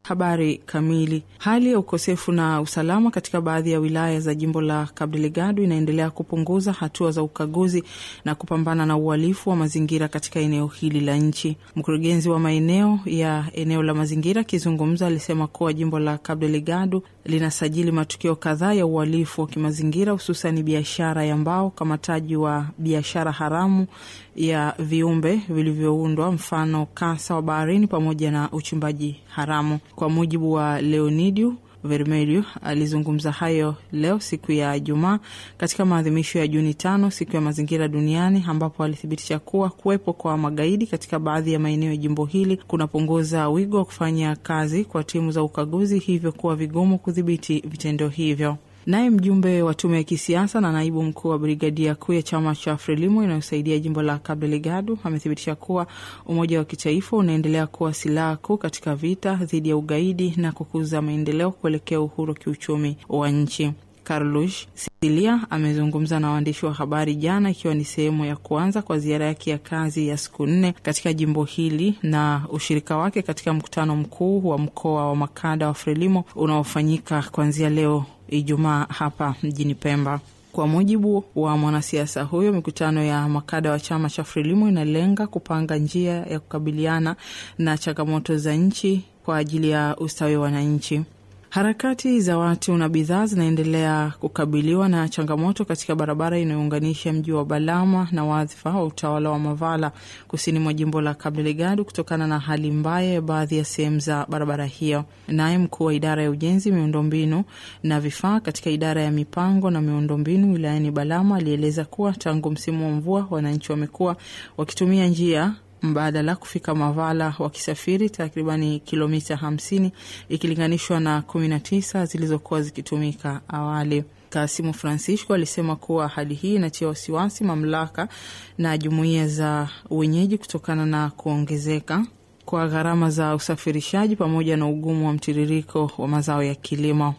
Habari kamili. Hali ya ukosefu na usalama katika baadhi ya wilaya za jimbo la Cabo Delgado inaendelea kupunguza hatua za ukaguzi na kupambana na uhalifu wa mazingira katika eneo hili la nchi. Mkurugenzi wa maeneo ya eneo la mazingira akizungumza, alisema kuwa jimbo la Cabo Delgado linasajili matukio kadhaa ya uhalifu wa kimazingira, hususani biashara ya mbao, ukamataji wa biashara haramu ya viumbe vilivyoundwa, mfano kasa wa baharini, pamoja na uchimbaji haramu. Kwa mujibu wa Leonidio Vermelho alizungumza hayo leo siku ya Jumaa katika maadhimisho ya Juni tano, siku ya mazingira duniani, ambapo alithibitisha kuwa kuwepo kwa magaidi katika baadhi ya maeneo ya jimbo hili kunapunguza wigo wa kufanya kazi kwa timu za ukaguzi, hivyo kuwa vigumu kudhibiti vitendo hivyo. Naye mjumbe wa tume ya kisiasa na naibu mkuu wa brigadia kuu ya chama cha Frelimo inayosaidia jimbo la Cabo Delgado amethibitisha kuwa umoja wa kitaifa unaendelea kuwa silaha kuu katika vita dhidi ya ugaidi na kukuza maendeleo kuelekea uhuru wa kiuchumi wa nchi. Carlos Silia amezungumza na waandishi wa habari jana, ikiwa ni sehemu ya kuanza kwa ziara yake ya kazi ya siku nne katika jimbo hili na ushirika wake katika mkutano mkuu wa mkoa wa makada wa Frelimo unaofanyika kuanzia leo Ijumaa hapa mjini Pemba. Kwa mujibu wa mwanasiasa huyo, mikutano ya makada wa chama cha Frelimo inalenga kupanga njia ya kukabiliana na changamoto za nchi kwa ajili ya ustawi wa wananchi. Harakati za watu na bidhaa zinaendelea kukabiliwa na changamoto katika barabara inayounganisha mji wa Balama na wadhifa wa utawala wa Mavala kusini mwa jimbo la Cabo Delgado kutokana na hali mbaya ya baadhi ya sehemu za barabara hiyo. Naye mkuu wa idara ya ujenzi, miundombinu na vifaa katika idara ya mipango na miundombinu wilayani Balama alieleza kuwa tangu msimu wa mvua wananchi wamekuwa wakitumia njia mbadala kufika Mavala wakisafiri takribani kilomita hamsini ikilinganishwa na kumi na tisa zilizokuwa zikitumika awali. Kasimu Francisco alisema kuwa hali hii inatia wasiwasi mamlaka na jumuiya za wenyeji kutokana na kuongezeka kwa gharama za usafirishaji pamoja na ugumu wa mtiririko wa mazao ya kilimo.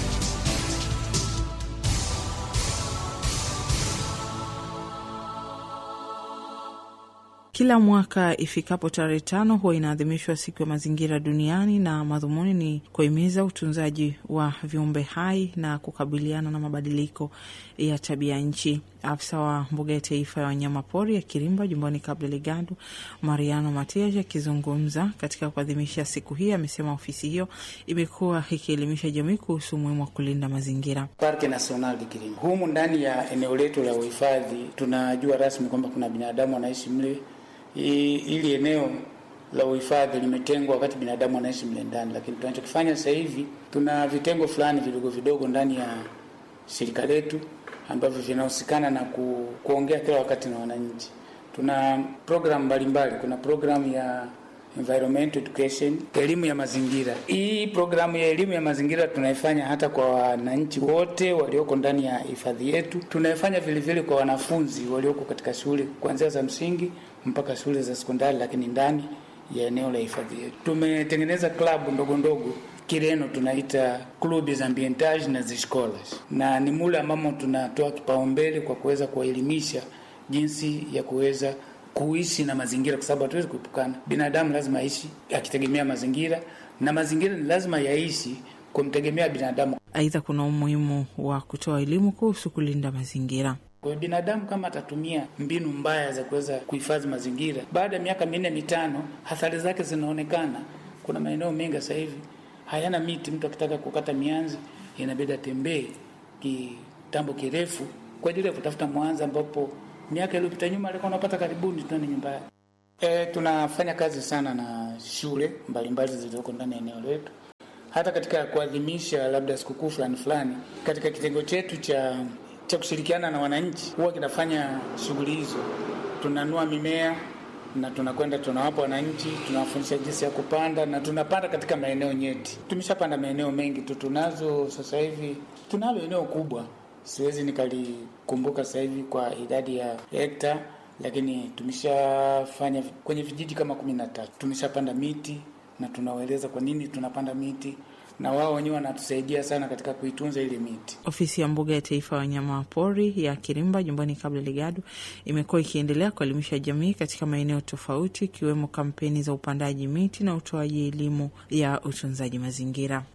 Kila mwaka ifikapo tarehe tano huwa inaadhimishwa siku ya mazingira duniani, na madhumuni ni kuhimiza utunzaji wa viumbe hai na kukabiliana na mabadiliko ya tabia nchi. Afisa wa mbuga ya taifa ya wanyamapori ya Kirimba jumbani Cabo Delgado, Mariano Matias, akizungumza katika kuadhimisha siku hii, amesema ofisi hiyo imekuwa ikielimisha jamii kuhusu umuhimu wa kulinda mazingira. Parke National de Kirimba, humu ndani ya eneo letu la uhifadhi, tunajua rasmi kwamba kuna binadamu wanaishi mle ili eneo la uhifadhi limetengwa wakati binadamu anaishi mle ndani, lakini tunachokifanya sasa hivi tuna vitengo fulani vidogo vidogo ndani ya shirika letu ambavyo vinahusikana na ku, kuongea kila wakati na wananchi. Tuna programu mbalimbali. Kuna programu ya environmental education, elimu ya mazingira. Hii programu ya elimu ya mazingira tunaifanya hata kwa wananchi wote walioko ndani ya hifadhi yetu. Tunaifanya vile vile kwa wanafunzi walioko katika shule kuanzia za msingi mpaka shule za sekondari, lakini ndani ya eneo la hifadhi yetu tumetengeneza klabu ndogo ndogo Kireno tunaita clubes ambientage na ziscolas, na ni mule ambamo tunatoa kipaumbele kwa kuweza kuwaelimisha jinsi ya kuweza kuishi na mazingira, kwa sababu hatuwezi kuepukana. Binadamu lazima aishi akitegemea mazingira na mazingira ni lazima yaishi kumtegemea binadamu. Aidha, kuna umuhimu wa kutoa elimu kuhusu kulinda mazingira. Kwa hiyo binadamu kama atatumia mbinu mbaya za kuweza kuhifadhi mazingira, baada ya miaka minne mitano, athari zake zinaonekana. Kuna maeneo mengi sasa hivi hayana miti. Mtu akitaka kukata mianzi inabidi atembee kitambo kirefu kwa ajili ya kutafuta mwanzi, ambapo miaka iliyopita nyuma alikuwa unapata karibuni tu nyumba yake. E, tunafanya kazi sana na shule mbalimbali zilizoko ndani ya eneo letu, hata katika kuadhimisha labda sikukuu fulani fulani. Katika kitengo chetu cha cha kushirikiana na wananchi huwa kinafanya shughuli hizo, tunanua mimea na tunakwenda tunawapa wananchi, tunawafundisha jinsi ya kupanda na tunapanda katika maeneo nyeti. Tumeshapanda maeneo mengi tu, tunazo sasa hivi, tunalo eneo kubwa, siwezi nikalikumbuka sasa hivi kwa idadi ya hekta, lakini tumeshafanya kwenye vijiji kama kumi na tatu. Tumeshapanda miti na tunawaeleza kwa nini tunapanda miti na wao wenyewe wanatusaidia sana katika kuitunza ile miti. Ofisi ya mbuga ya taifa ya wanyama pori ya Kirimba jumbani Cabo Delgado imekuwa ikiendelea kuelimisha jamii katika maeneo tofauti, ikiwemo kampeni za upandaji miti na utoaji elimu ya utunzaji mazingira.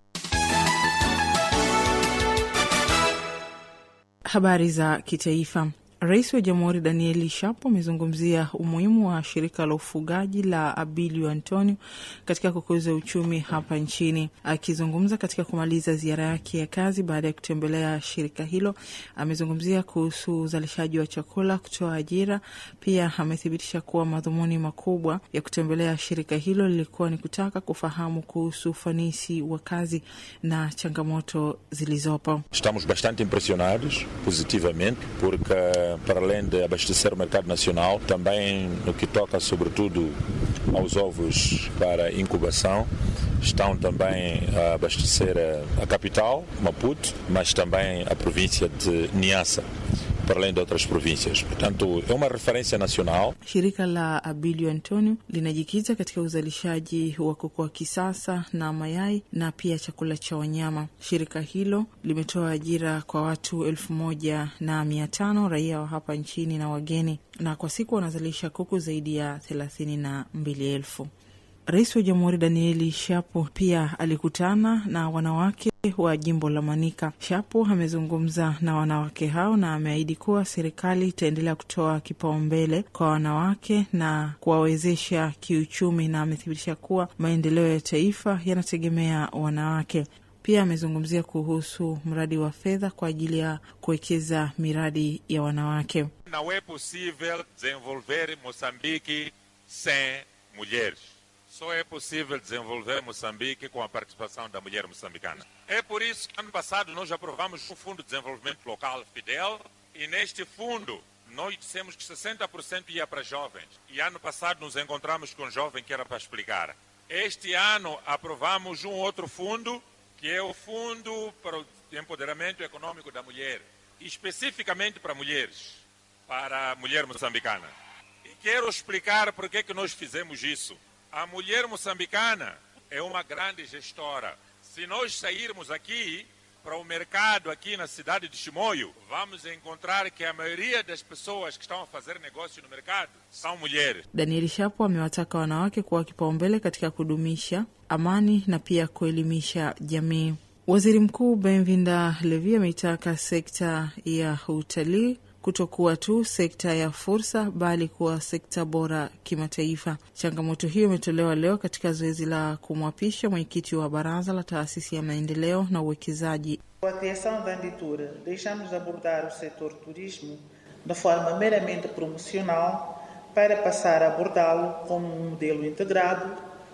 Habari za kitaifa. Rais wa Jamhuri Danieli Shapo amezungumzia umuhimu wa shirika la ufugaji la Abilio Antonio katika kukuza uchumi hapa nchini. Akizungumza katika kumaliza ziara yake ya kazi baada ya kutembelea shirika hilo, amezungumzia kuhusu uzalishaji wa chakula, kutoa ajira. Pia amethibitisha kuwa madhumuni makubwa ya kutembelea shirika hilo lilikuwa ni kutaka kufahamu kuhusu ufanisi wa kazi na changamoto zilizopo. Estamos bastante impressionados positivamente porque para além de abastecer o mercado nacional, também no que toca sobretudo aos ovos para incubação, estão também a abastecer a capital, Maputo, mas também a província de Niassa. para além de outras províncias. Portanto, é uma referência nacional. Shirika la Abilio Antonio linajikita katika uzalishaji wa kuku wa kisasa na mayai na pia chakula cha wanyama. Shirika hilo limetoa ajira kwa watu elfu moja na mia tano raia wa hapa nchini na wageni, na kwa siku wanazalisha kuku zaidi ya thelathini na mbili elfu. Rais wa Jamhuri Danieli Shapo pia alikutana na wanawake wa jimbo la Manika. Shapo amezungumza na wanawake hao na ameahidi kuwa serikali itaendelea kutoa kipaumbele kwa wanawake na kuwawezesha kiuchumi, na amethibitisha kuwa maendeleo ya taifa yanategemea wanawake. Pia amezungumzia kuhusu mradi wa fedha kwa ajili ya kuwekeza miradi ya wanawake. Não é possível desenvolver Moçambique sem mulheres. Só é possível desenvolver Moçambique com a participação da mulher moçambicana. É por isso que ano passado nós aprovamos um Fundo de Desenvolvimento Local Fidel e neste fundo nós dissemos que 60% ia para jovens. E ano passado nos encontramos com um jovem que era para explicar. Este ano aprovamos um outro fundo, que é o Fundo para o Empoderamento Econômico da Mulher, especificamente para mulheres, para a mulher moçambicana. E quero explicar por que que nós fizemos isso. A mulher moçambicana é uma grande gestora. Se nós sairmos aqui para o mercado aqui na cidade de Chimoio, vamos encontrar que a maioria das pessoas que estão a fazer negócio no mercado são mulheres. Daniel Shapo amewataka wanawake kuwa kipaumbele katika kudumisha amani na pia kuelimisha jamii. Waziri Mkuu Benvinda Levi ameitaka sekta ya utalii kutokuwa tu sekta ya fursa bali kuwa sekta bora kimataifa. Changamoto hiyo imetolewa leo katika zoezi la kumwapisha mwenyekiti wa baraza la taasisi ya maendeleo na uwekezaji. Com a criação da Anditura, deixamos de abordar o setor turismo de forma meramente promocional para passar a abordá-lo como um modelo integrado,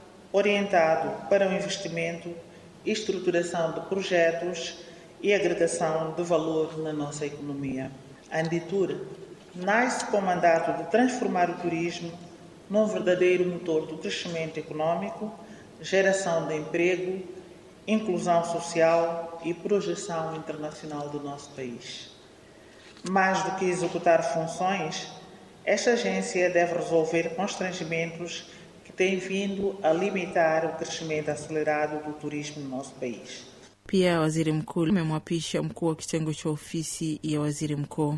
orientado para o investimento, estruturação de projetos e agregação de valor na nossa economia. A Anditura nasce com o mandato de transformar o turismo num verdadeiro motor do crescimento econômico, geração de emprego, inclusão social e projeção internacional do nosso país. Mais do que executar funções, esta agência deve resolver constrangimentos que têm vindo a limitar o crescimento acelerado do turismo no nosso país. Pia waziri mkuu amemwapisha mkuu wa kitengo cha ofisi ya waziri mkuu.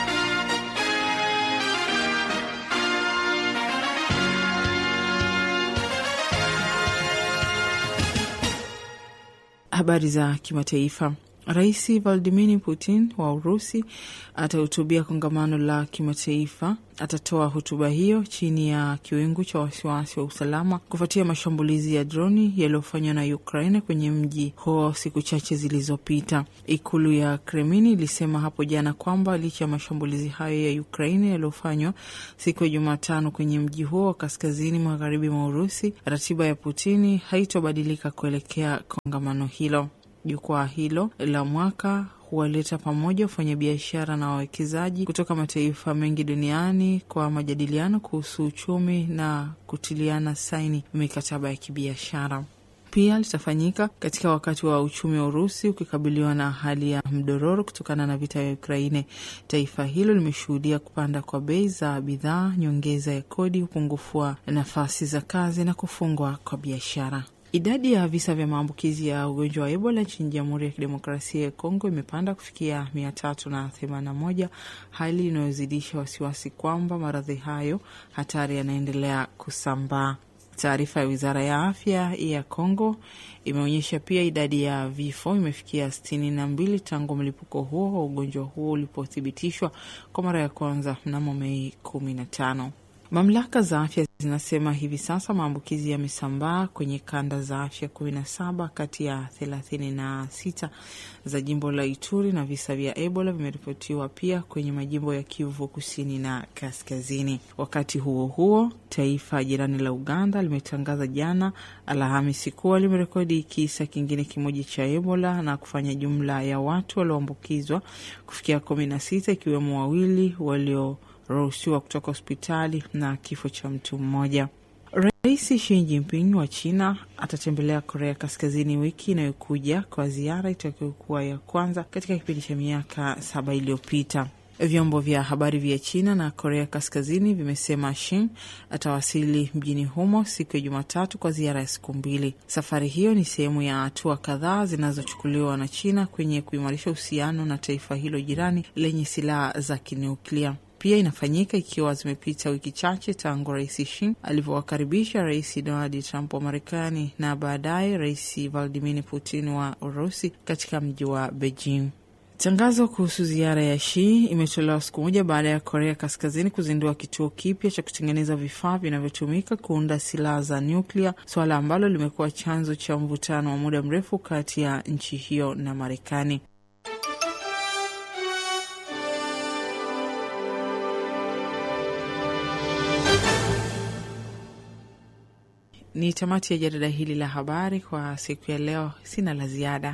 Habari za kimataifa. Rais Vladimir Putin wa Urusi atahutubia kongamano la kimataifa. Atatoa hotuba hiyo chini ya kiwingu cha wasiwasi wa usalama kufuatia mashambulizi ya droni yaliyofanywa na Ukraine kwenye mji huo siku chache zilizopita. Ikulu ya Kremlin ilisema hapo jana kwamba licha ya mashambulizi hayo ya Ukraine yaliyofanywa siku ya Jumatano kwenye mji huo wa kaskazini magharibi mwa Urusi, ratiba ya Putini haitobadilika kuelekea kongamano hilo. Jukwaa hilo la mwaka huwaleta pamoja wafanyabiashara na wawekezaji kutoka mataifa mengi duniani kwa majadiliano kuhusu uchumi na kutiliana saini mikataba ya kibiashara. Pia litafanyika katika wakati wa uchumi wa Urusi ukikabiliwa na hali ya mdororo kutokana na vita vya Ukraine. Taifa hilo limeshuhudia kupanda kwa bei za bidhaa, nyongeza ya kodi, upungufu wa nafasi za kazi na kufungwa kwa biashara. Idadi ya visa vya maambukizi ya ugonjwa wa Ebola nchini Jamhuri ya Kidemokrasia ya Kongo imepanda kufikia mia tatu na themanini na moja, hali inayozidisha wasiwasi kwamba maradhi hayo hatari yanaendelea kusambaa. Taarifa ya wizara ya afya ya Kongo imeonyesha pia idadi ya vifo imefikia sitini na mbili tangu mlipuko huo wa ugonjwa huo ulipothibitishwa kwa mara ya kwanza mnamo Mei kumi na tano. Mamlaka za afya zinasema hivi sasa maambukizi yamesambaa kwenye kanda za afya kumi na saba kati ya thelathini na sita za jimbo la Ituri na visa vya Ebola vimeripotiwa pia kwenye majimbo ya Kivu kusini na kaskazini. Wakati huo huo, taifa jirani la Uganda limetangaza jana Alhamisi kuwa limerekodi kisa kingine kimoja cha Ebola na kufanya jumla ya watu walioambukizwa kufikia kumi na sita ikiwemo wawili walio ruhusiwa kutoka hospitali na kifo cha mtu mmoja. Rais Xi Jinping wa China atatembelea Korea Kaskazini wiki inayokuja kwa ziara itakayokuwa ya kwanza katika kipindi cha miaka saba iliyopita. Vyombo vya habari vya China na Korea Kaskazini vimesema Xi atawasili mjini humo siku ya Jumatatu kwa ziara ya siku mbili. Safari hiyo ni sehemu ya hatua kadhaa zinazochukuliwa na China kwenye kuimarisha uhusiano na taifa hilo jirani lenye silaha za kinuklia. Pia inafanyika ikiwa zimepita wiki chache tangu rais Xi alivyowakaribisha rais Donald Trump wa Marekani na baadaye rais Vladimir Putin wa Urusi katika mji wa Beijing. Tangazo kuhusu ziara ya Xi imetolewa siku moja baada ya Korea Kaskazini kuzindua kituo kipya cha kutengeneza vifaa vinavyotumika kuunda silaha za nyuklia, suala ambalo limekuwa chanzo cha mvutano wa muda mrefu kati ya nchi hiyo na Marekani. Ni tamati ya jarida hili la habari kwa siku ya leo. Sina la ziada.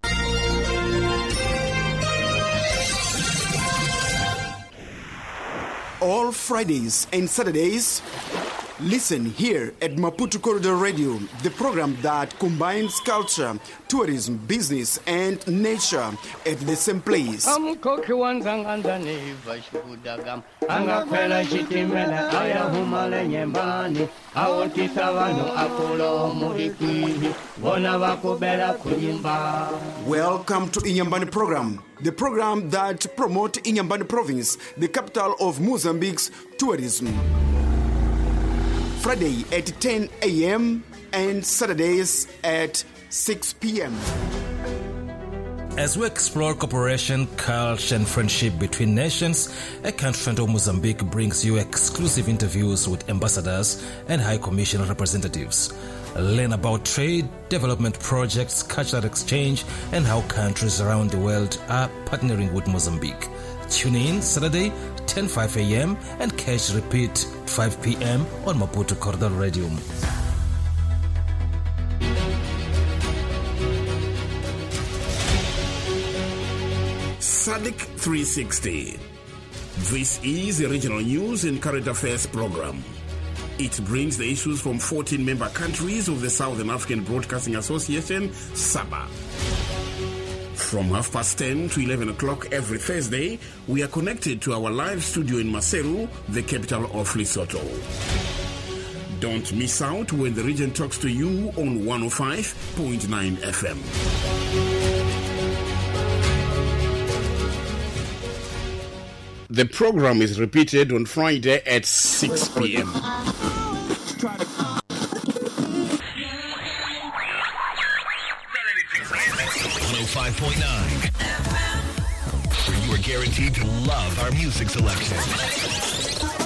All Fridays and Saturdays, listen here at Maputo Corridor Radio, the program that combines culture, tourism, business, and nature at the same place. amkoki wanzanganzani vashikudagam angakwela chitimela ayahumale nyembani awotisa vanu akulo mulikwihi vona vakubela kunyimba Welcome to Inyambani program, the program that promote Inyambani province, the capital of Mozambique's tourism. Friday at 10 a.m. and Saturdays at 6 p.m. As we explore cooperation, culture, and friendship between nations, a country friend of Mozambique brings you exclusive interviews with ambassadors and High Commission representatives. Learn about trade, development projects, cultural exchange, and how countries around the world are partnering with Mozambique. Tune in Saturday, 10:05 a.m. and catch repeat 5 p.m. on Maputo Corridor Radio. SADC 360. This is a regional news and current affairs program. It brings the issues from 14 member countries of the Southern African Broadcasting Association, SABA. From half past 10 to 11 o'clock every Thursday, we are connected to our live studio in Maseru, the capital of Lesotho. Don't miss out when the region talks to you on 105.9 FM. The program is repeated on Friday at 6 p.m. Five point nine. Where you are guaranteed to love our music selection.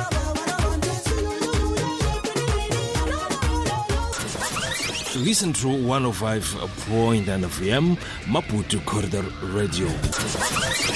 Listen to 105.9 FM Maputo Corridor Radio.